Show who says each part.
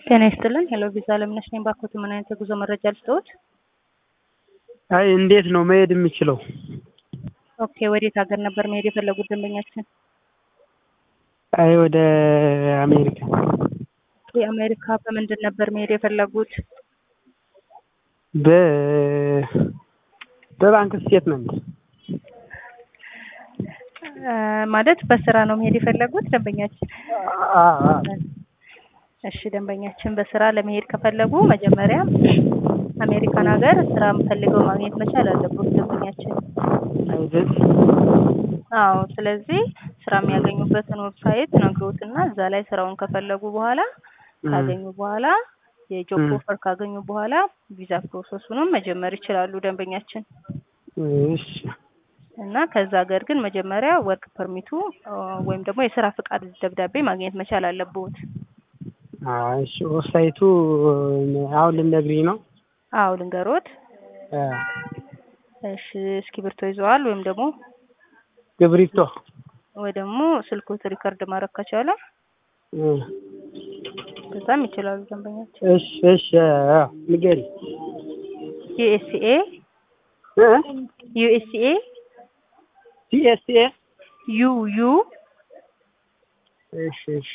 Speaker 1: ጤና ይስጥልን። ሄሎ ቪዛ አለምነሽ ነኝ። ባኮት ምን አይነት የጉዞ መረጃ ልስጥዎት?
Speaker 2: አይ እንዴት ነው መሄድ የምችለው?
Speaker 1: ኦኬ፣ ወዴት ሀገር ነበር መሄድ የፈለጉት ደንበኛችን?
Speaker 2: አይ ወደ አሜሪካ።
Speaker 1: የአሜሪካ በምንድን ነበር መሄድ የፈለጉት?
Speaker 2: በ በባንክ ስቴትመንት
Speaker 1: እ ማለት በስራ ነው መሄድ የፈለጉት ደንበኛችን?
Speaker 2: አ አ
Speaker 1: እሺ ደንበኛችን በስራ ለመሄድ ከፈለጉ መጀመሪያ አሜሪካን ሀገር ስራ ፈልገው ማግኘት መቻል አለበት ደንበኛችን።
Speaker 2: አይደል?
Speaker 1: አዎ ስለዚህ ስራ የሚያገኙበትን ዌብሳይት ነግሮትና እዛ ላይ ስራውን ከፈለጉ በኋላ ካገኙ በኋላ የጆብ
Speaker 2: ም።
Speaker 1: ኦፈር ካገኙ በኋላ ቪዛ ፕሮሰሱንም መጀመር ይችላሉ ደንበኛችን።
Speaker 2: እሺ
Speaker 1: እና ከዛ ሀገር ግን መጀመሪያ ወርክ ፐርሚቱ እ ወይም ደግሞ የስራ ፍቃድ ደብዳቤ ማግኘት መቻል አለብዎት።
Speaker 2: አይ እሺ ዌብሳይቱ አሁን ልትነግሪኝ ነው?
Speaker 1: አዎ ልንገሮት።
Speaker 2: እ
Speaker 1: እሺ እስክሪብቶ ይዘዋል ወይም ደግሞ
Speaker 2: ግብሪቶ
Speaker 1: ወይ ደግሞ ስልክዎት ሪከርድ ማድረግ ከቻለ
Speaker 2: እ
Speaker 1: በዛም ይችላሉ ደንበኛችን።
Speaker 2: እሺ እሺ አ ንገሪ
Speaker 1: ዩኤስኤ
Speaker 2: እ
Speaker 1: ዩኤስኤ
Speaker 2: ሲኤስኤ
Speaker 1: ዩ ዩ
Speaker 2: እሺ እሺ